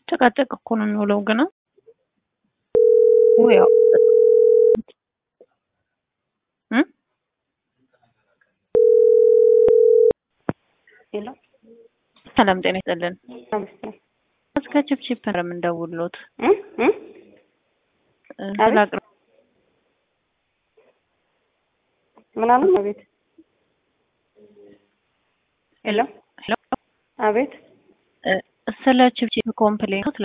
ጨቃጨቅ እኮ ነው የሚውለው ግና ያው ሄሎ ሰላም ጤና ይስጥልን። አመስግን እስከ ቺፕቺፕ ነው የምንደውልዎት እ እ ስለ አቅርቦ ምናምን አቤት ሄሎ ሄሎ አቤት ስለ ቺፕቺፕ ኮምፕሌንት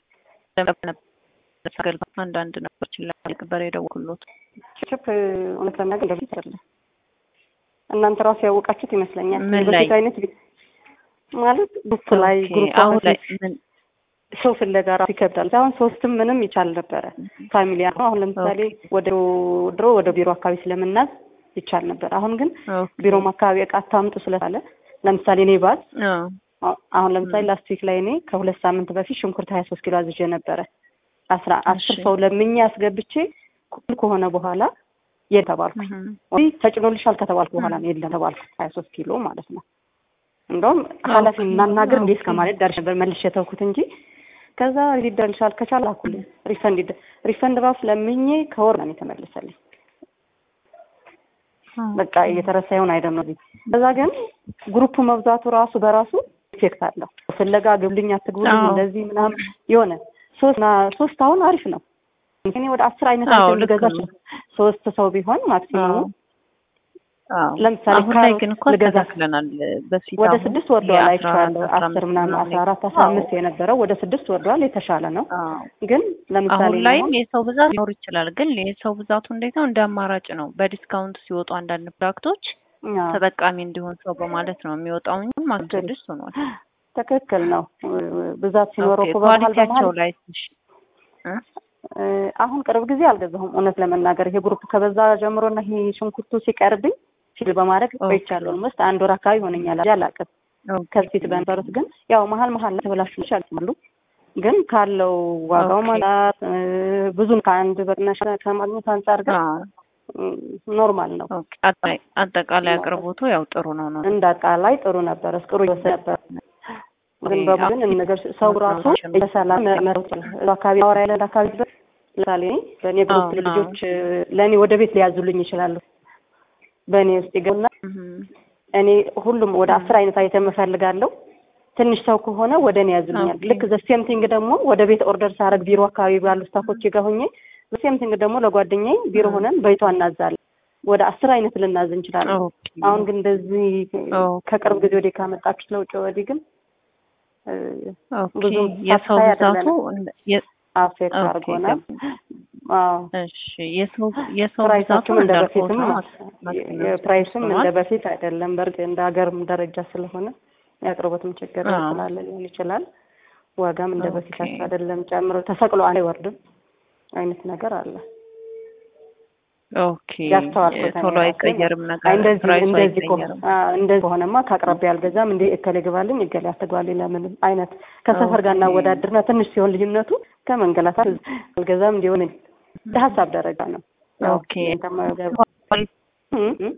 ለመጠየቅ አንዳንድ ነገሮችን ለማቅበር የደወልኩሎት ቺፕ እውነት ለመናገር እንደዚህ አይደለም። እናንተ ራሱ ያወቃችሁት ይመስለኛል። ምን ላይ? በፊት አይነት ቢ- ማለት ግሩፕ ላይ ኦኬ፣ ግሩፕ አሁን ላይ ምን ሰው ፍለጋ ራሱ ይከብዳል። አሁን ሶስትም ምንም ይቻል ነበረ ፋሚሊ ነው። አሁን ለምሳሌ ወደ ድሮ ወደ ቢሮ አካባቢ ስለምናዝ ይቻል ነበር። አሁን ግን ኦኬ፣ ቢሮም አካባቢ እቃ አታምጡ ስለታለ ለምሳሌ እኔ ባዝ አዎ፣ አሁ- አሁን ለምሳሌ ላስት ዊክ ላይ እኔ ከሁለት ሳምንት በፊት ሽንኩርት ሀያ ሶስት ኪሎ አዝዤ ነበረ አስራ አስር እሺ። ሰው ለምኜ አስገብቼ ኩል ከሆነ በኋላ የት ተባልኩ እህም፣ ወይ ተጭኖልሻል ከተባልኩ በኋላ ነው የለም ተባልኩ ሀያ ሶስት ኪሎ ማለት ነው እንደውም ኃላፊ እናናገር እንዴ እስከ ማለት ዳርሽ ነበር መልሼ የተውኩት እንጂ ከዛ ሊደርልሻል ከቻል አኩልኝ ሪፈንድ ይደ ሪፈንድ ራሱ ለምኜ ከወር ነው የተመለሰልኝ በቃ እየተረሳ ይሆን አይደለም ነው በዛ ግን ግሩፕ መብዛቱ ራሱ በራሱ ኢፌክት አለው ፍለጋ ግብልኝ አትግቡልኝ አዎ። እንደዚህ ምናምን የሆነ ሶስት እና ሶስት አሁን አሪፍ ነው እኔ ወደ አስር አይነት አዎ፣ አይነት ልክ ልገዛ ነው። እችላለሁ። ሶስት ሰው ቢሆን ማክሲመሙ አዎ፣ አዎ። ለምሳሌ አሁን ላይ ካሮት ግን እኮ ልገዛ አስተካክለናል። በፊት ወደ አሁን ስድስት ወርደዋል የአስራ አይቼዋለሁ። አራት፣ አስራ አስር አምስት ምናምን አስራ አራት አስራ አዎ። አምስት የነበረው ወደ ስድስት ወርደዋል። የተሻለ ነው። አዎ። ግን ለምሳሌ አሁን ላይም አሁን የሰው ብዛት ሊኖር ይችላል። ግን የሰው ብዛቱ እንዴት ነው? እንደ አማራጭ ነው። በዲስካውንት ሲወጡ አንዳንድ ፕሮዳክቶች አዎ፣ ተጠቃሚ እንዲሆን ሰው በማለት ነው የሚወጣው እንጂ ማለት ትክክል። ስድስት ሆኗል። ትክክል ነው። ብዛት ሲኖረው ኦኬ፣ እኮ በመሀል ኳሊቲያቸው በመሀል ላይ ትንሽ እ? እ፣ አሁን ቅርብ ጊዜ አልገዛሁም እውነት ለመናገር ይሄ ግሩፕ ከበዛ ጀምሮና ይሄ ሽንኩርቱ ሲቀርብኝ ፊል በማድረግ ኦኬ። ቆይቻለሁ። ኦልሞስት አንድ ወር አካባቢ ሆነኛል። እንጂ አላውቅም ኦኬ። ከዚህ በነበሩት ግን ያው መሀል መሀል ላይ ተበላሹ ይችላሉ። ግን ካለው ዋጋው ኦኬ። ማለት እ፣ ብዙም ከአንድ በቅናሽ ከማግኘት አንጻር ግን አዎ። እ፣ ኖርማል ነው። ኦኬ። አጠቃላይ- አጠቃላይ አቅርቦቱ ያው ጥሩ ነው ነው። እንደ አጠቃላይ ጥሩ ነበር። እስቅሩ ይወሰድ ነበር። ግን በቡድን እነ ነገር ሰው ራሱ በሰላም መረጥ አካባቢ አወራ ያለ አካባቢ ድረስ ለምሳሌ እኔ በእኔ ግሩፕ አዎ፣ ልጆች ለእኔ ወደ ቤት ሊያዙልኝ ይችላሉ። በእኔ ውስጥ ይገቡና እህም፣ እኔ ሁሉም ወደ አስር አይነት አይተም እፈልጋለሁ። ትንሽ ሰው ከሆነ ወደ እኔ ያዙልኛል። ኦኬ። ልክ ዘሴም ቲንግ ደግሞ ወደ ቤት ኦርደር ሳረግ ቢሮ አካባቢ ባሉ ስታፎች ጋር ሆኜ ዘሴም ቲንግ ደግሞ ለጓደኛዬ ቢሮ ሆነን በይቷ እናዛለን። ወደ አስር አይነት ልናዝ እንችላለን። ኦኬ። አሁን ግን እንደዚህ ኦኬ። ከቅርብ ጊዜ ወዲህ ካመጣችሁት ለውጭ ወዲህ ግን እ፣ ኦኬ። ብዙም የሰው ሳታይ ብዛቱ አይደለንም። እንደ- የ- አፌክት ኦኬ፣ አድርጎናል። ገባኝ። አዎ እሺ የሰው የሰው ብዛቱ ፕራይሳችም እንደ እንዳልኩት በፊትም ነው። የፕራይስም እንደ ሆኗል። በፊት አይደለም። በእርግጥ እንደ ሀገርም ደረጃ ስለሆነ የአቅርቦትም ችግር አዎ። ስላለ ሊሆን ይችላል። ዋጋም እንደ ኦኬ። በፊታቸው አይደለም። ጨምሮ ተሰቅሎ አይወርድም አይነት ነገር አለ። ኦኬ ያስተዋልኩት እኔ ቶሎ ራሴ አይቀየርም አይ ነገር እንደዚህ ፕራይሱ እንደዚህ ከሆነ አይቀየርም። አዎ፣ እንደዚህ ከሆነማ ከአቅራቢያ አልገዛም እንዴ እከሌ ግባልኝ እገሌ አትግባልኝ ለምን አይነት ከሰፈር ጋር ኦኬ። እናወዳድርና ትንሽ ሲሆን ልዩነቱ ከመንገላታት አልገዛም እንዲሆን እንደ ሀሳብ ደረጃ ነው። ያው ኦኬ የተመገብ እ እ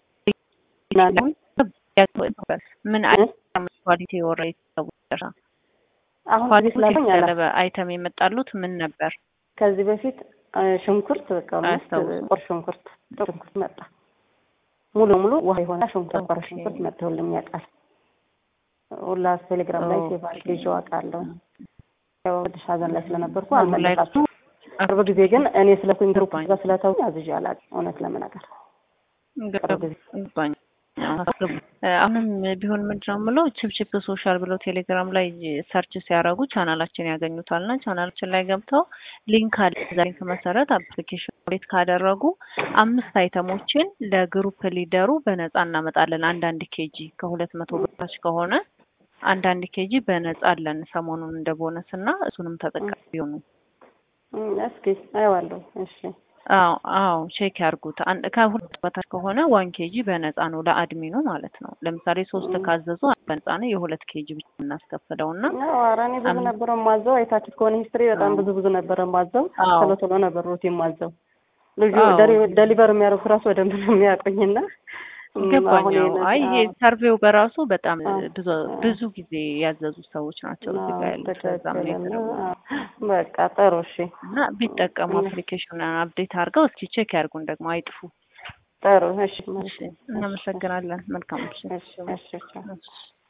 ምን አይነት ኳሊቲ የወረ የተሰወረ አሁን ኳሊቲ እዚህ ስላለኝ አላ የተገለበ አይተም የመጣሉት ምን ነበር? ከዚህ በፊት እ፣ ሽንኩርት በቃ ኦልሞስት አያስታውስም። ቁር ሽንኩርት ጥቁር ሽንኩርት መጣ ሙሉ ሙሉ ውሃ የሆነ ሽንኩርት ቁር ሽንኩርት መጥቶልኝ ያውቃል። ሁላ ቴሌግራም ላይ ኦኬ። ሴቭ አድርጌ ይዤው አውቃለሁ። ያው ትንሽ ሀዘን ላይ ስለነበርኩ አሁን ላይ አልመለሳችሁም። ቅርብ ጊዜ ግን እኔ ስለ ኩኝ ግሩፕ ገባኝ። ጋር ስለተው አዝዤ አላውቅም እውነት ለመናገር ቅርብ ጊዜ ገባኝ። አሁንም ቢሆን ምንድን ነው የምለው ችፕችፕ ሶሻል ብለው ቴሌግራም ላይ ሰርች ሲያደርጉ ቻናላችን ያገኙታል እና ቻናላችን ላይ ገብተው ሊንክ አለ። እዛ ሊንክ መሰረት አፕሊኬሽን ሬት ካደረጉ አምስት አይተሞችን ለግሩፕ ሊደሩ በነፃ እናመጣለን። አንዳንድ ኬጂ ከሁለት መቶ በታች ከሆነ አንዳንድ ኬጂ በነፃ አለን ሰሞኑን እንደ ቦነስ እና እሱንም ተጠቃሚ ቢሆኑ እም፣ እስኪ አየዋለሁ። እሺ አዎ አዎ ቼክ ያርጉት። አንድ ከሁለት በታች ከሆነ ዋን ኬጂ በነፃ ነው ለአድሚኑ ማለት ነው። ለምሳሌ ሶስት ካዘዙ በነፃ ነው የሁለት ኬጂ ብቻ እናስከፍለው እና ያው ኧረ እኔ ብዙ አም- ነበረ ማዘው አይታችሁት ከሆነ ሂስትሪ በጣም አዎ። ብዙ ብዙ ነበረ ማዘው አዎ። ቶሎ ቶሎ ነበር ሩት የማዘው ልጁ አዎ። ደሊ- ደሊቨር የሚያደርጉት ራሱ በደንብ ነው የሚያውቁኝና ገባኝ። አዎ። አይ ይሄ ሰርቬው በራሱ በጣም አዎ። ብዙ ብዙ ጊዜ ያዘዙ ሰዎች ናቸው እዚህ ጋር ያሉት። በዛም ነው የተደወለው። በቃ ጥሩ እሺ እና ቢጠቀሙ አፕሊኬሽን አፕዴት አድርገው እስኪ ቼክ ያርጉን ደግሞ አይጥፉ። ጥሩ እሺ እሺ፣ እናመሰግናለን። መልካም ምሽት። እሺ እሺ እሺ እሺ።